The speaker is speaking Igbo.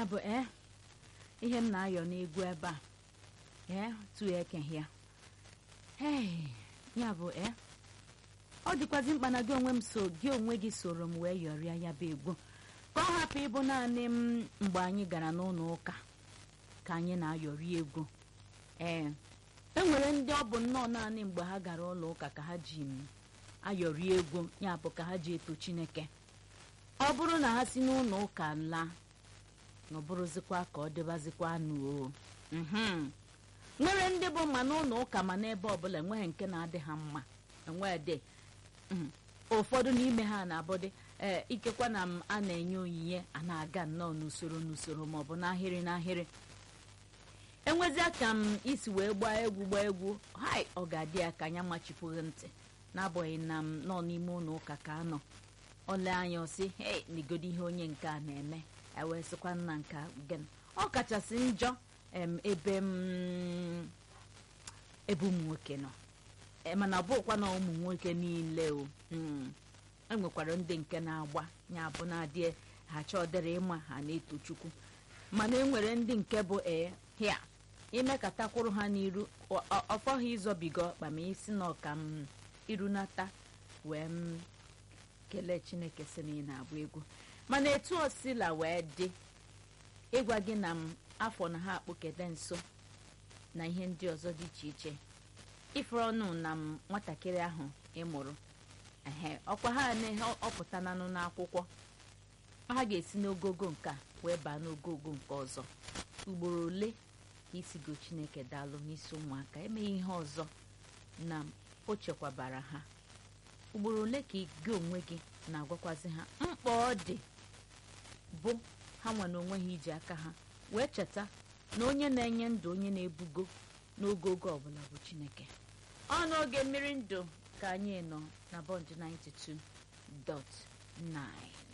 ya bụ ee ihe m na-ayọ n'egwu ebe a ee tu ekehịa ee ya bụ ee ọ dịkwazi mkpa na gị onwe m so gị onwe gị soro m wee yọrịa ya bụ egwu ka ọ hapụ ịbụ naanị m mgbe anyị gara n'ụlọ ụka ka anyị na-ayọrị egwu ee e nwere ndị ọ bụ nnọọ naanị mgbe ha gara ụlọ ụka ka ha ji m ayọrị egwu ya bụ ka ha ji eto chineke ọ bụrụ na ha si n'ụlọ ụka laa na ọ bụrụzikwa ka ọ dịbazikwa nụ o nwere ndị bụ ma n'ụlọ ụka ma n'ebe ọbụla enweghị nke na-adị ha mma enwedị ụfọdụ n'ime ha na-abụdị ee ikekwa na m a na-enye onyinye a na-aga nnọọ n'usoro n'usoro maọbụ n'ahịrị n'ahịrị enwezia ka m isi wee gbaa egwu gbaa egwu hai ọ ga-adị ya ka anya machipụghị ntị n'abụghị na m nọ n'ime ụlọ ụka ka anọ ole anya ọsị hei n'igodo ihe onye nke a na-eme ewee sịkwa nna nke gịnị ọ kachasị njọ em ebe m ebe ụmụ nwoke nọ mana ọ bụkwa na ụmụ nwoke niile o enwekwara ndị nke na-agba ya bụ na-adị ha chọdịrị ịma ha na-eto chukwu mana enwere ndị nke bụ ee hia imekatakwuru ha n'iru ọfọghị ịzọbiga ọkpa ma isi na ọka m irunata wee m kelee chineke si na ị na-agba egwu mana etu osila wee dị ịgwa gị na m afọ na ha akpụkede nso na ihe ndị ọzọ dị iche iche ifere ọnụ na m nwatakịrị ahụ ịmụrụ ehe ọkwa ha ọpụtananụ n'akwụkwọ ha ga-esi n'ogogo nke a wee baa n'ogogo nke ọzọ ugboro ole ka isigo chineke daalụ n'isi ụmụaka emeghị ihe ọzọ na o chekwabara ha ugboro ole ka gị onwe gị na-agwakwazi ha mkpa ọ dị bụ ha nwa na onwe ha iji aka ha wee cheta na onye na-enye ndụ onye na-ebugo n'oge oge ọbụla bụ chineke ọ n'oge mmiri ndụ ka anyị nọ na bọnd 92.9